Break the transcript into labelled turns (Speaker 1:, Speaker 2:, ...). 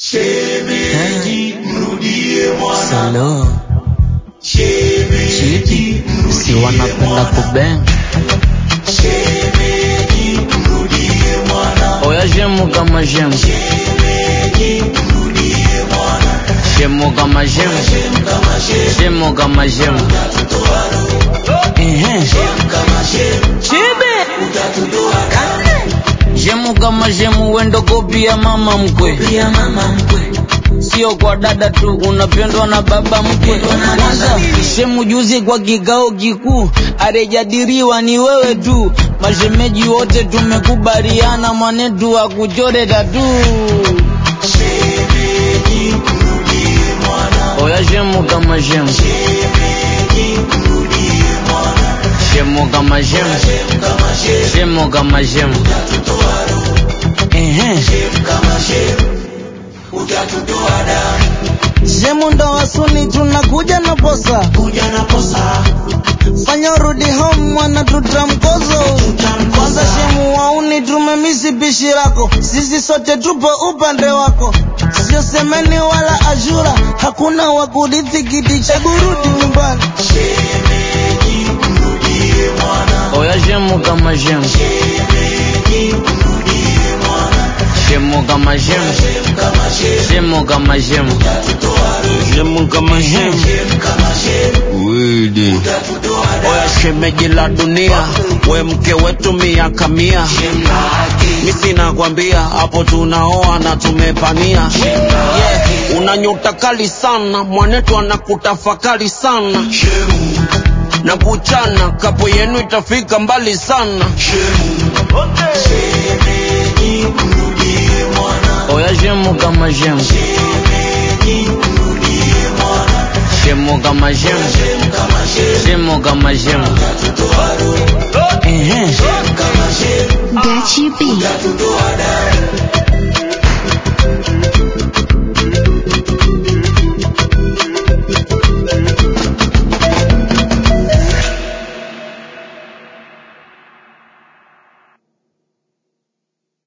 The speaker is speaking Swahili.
Speaker 1: Shemeji, mrudie mwana.
Speaker 2: Salo,
Speaker 1: Shemeji,
Speaker 2: chidi, si wanapenda kubeng.
Speaker 1: shemeji, mrudie mwana.
Speaker 2: Oya shemu kama shemu,
Speaker 1: Shemeji, mrudie mwana.
Speaker 2: shemu kama shemu,
Speaker 1: Shem kama shem,
Speaker 2: shemu kama shemu.
Speaker 1: utatutoa roho.
Speaker 2: Ehe,
Speaker 1: Shem kama shem,
Speaker 2: chibi.
Speaker 1: utatutoa damu.
Speaker 2: Shemu kama shemu, wendo kopi ya mama mkwe.
Speaker 1: Pia mama mkwe,
Speaker 2: Sio kwa dada tu, unapendwa na baba mkwe. Kwanza shemu juzi kwa kikao kikuu, arejadiriwa ni wewe tu. Mashemeji wote tumekubaliana, mwanetu akuchore tatu.
Speaker 1: shemeji, mrudie mwana.
Speaker 2: Oya shemu kama shemu,
Speaker 1: Shemeji, mrudie mwana.
Speaker 2: shemu kama shemu,
Speaker 1: Shem kama shem,
Speaker 2: shemu kama shemu.
Speaker 1: utatutoa roho.
Speaker 2: Ehe.
Speaker 1: Shem kama shem, utatutoa damu.
Speaker 2: Shemu ndo wasuni tunakuja na posa,
Speaker 1: Kuja na posa,
Speaker 2: fanya urudi home mwana tutamkozo. Kwanza shemu wauni tumemisi pishi lako, sisi sote tupo upande wako, sio semeni wala ashura, hakuna wa kurithi kiti cha kurudi nyumbani.
Speaker 1: shemeji, mrudie mwana.
Speaker 2: Oya shemu kama shemu,
Speaker 1: Shemeji, mrudie mwana.
Speaker 2: shemu kama shemu,
Speaker 1: Shem kama shem,
Speaker 2: shemu kama shemu,
Speaker 1: utatutoa roho.
Speaker 2: shemu kama shemu.
Speaker 1: Shem kama shem,
Speaker 2: Widi.
Speaker 1: utatutoa damu.
Speaker 2: Oya shemeji la dunia, we mke wetu miaka mia.
Speaker 1: Shem lake,
Speaker 2: Mi sina kwambia hapo tunaoa na tumepania.
Speaker 1: shem lake.
Speaker 2: Una nyota kali sana, mwanetu anakutafakari sana.
Speaker 1: Shemu,
Speaker 2: na kuchana kapo yenu itafika mbali sana.
Speaker 1: shemu. Shemeji, mrudie mwana.
Speaker 2: Oya shemu kama shemu,
Speaker 1: Shemeji, mrudie mwana.
Speaker 2: shemu kama shemu,
Speaker 1: Shem